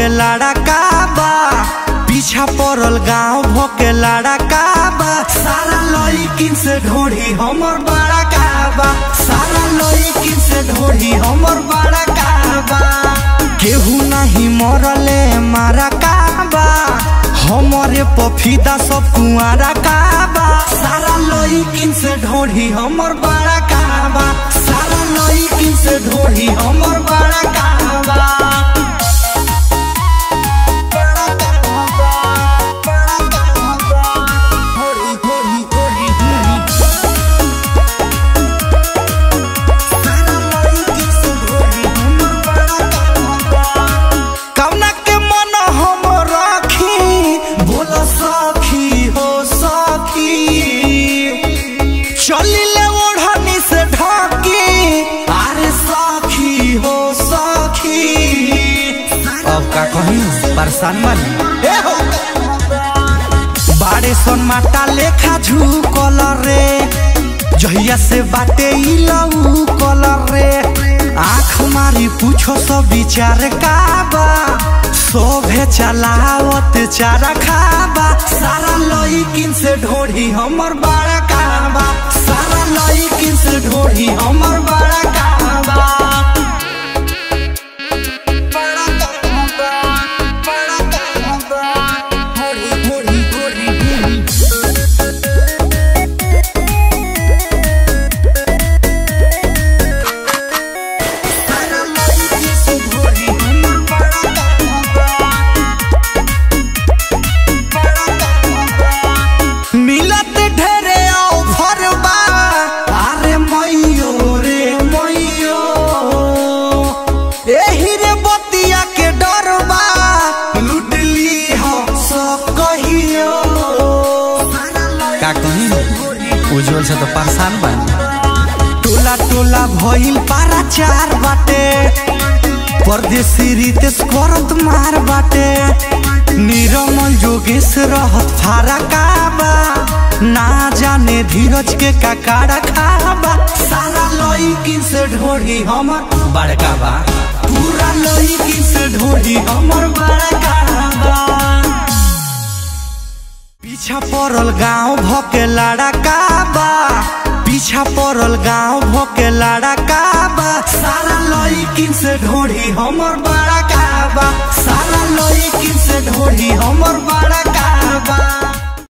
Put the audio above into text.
भके लड़का बा पीछा पड़ल गाँव भके लड़का बा सारा लड़किन से ढोढ़ी हमर बड़ा काबा सारा लड़किन से ढोढ़ी हमर बड़ा काबा केहू नहीं मरले मारा काबा हमरे पफीदा सब कुआरा काबा सारा लड़किन से ढोढ़ी हमर बड़ा काबा सारा लड़किन से ढोढ़ी हमर बड़ा काबा बड़ा काबा, बड़ा काबा। ढोढ़ी, ढोढ़ी, ढोढ़ी, ढोढ़ी। सारा लड़किन से ढोढ़ी हमर बड़ा काबा। कवना के मन हम राखी बोल सखी हो सखी चलिले ओढ़नी से ढाकी अरे सखी हो सखी अब का कहीं परेशान मन बाड़े सन माटा लेखा झुकल रे जहिया से बाटे ई लऊ कलर रे आँख मारी पूछो सब विचार काबा शोभे चलावत चारा खाबा सारा लईकिन से ढोढ़ी हमर बड़ा काबा सारा लईकिन से ढोढ़ी हमर बड़ा काबा बड़ा काबा, बड़ा काबा। ढोढ़ी, ढोढ़ी, ढोढ़ी, ढोढ़ी। सारा लईकिन से ढोढ़ी हमर बड़ा काबा। मिलत ढेरे ऑफर बा अरे मैयो रे मैयो एही रे बतिया के डर बा लूट ली हम सब कहियो का कहीं उज्जवल से तो परेशान बा टोला टोला भइल पारा चार बाटे परदेसी रितेश करत मार बाटे निरमल जोगेश रहत फारा काबा ना जाने धीरज के काकाड़ा खाबा सारा लईकिन से ढोढ़ी हमर बड़का बा पूरा लईकिन से ढोढ़ी हमर बड़का बा पीछा पड़ल गाँव भके लड़का बा पीछा पड़ल गाँव भके लड़का बा सारा लईकिन से ढोढ़ी हमर बड़ा काबा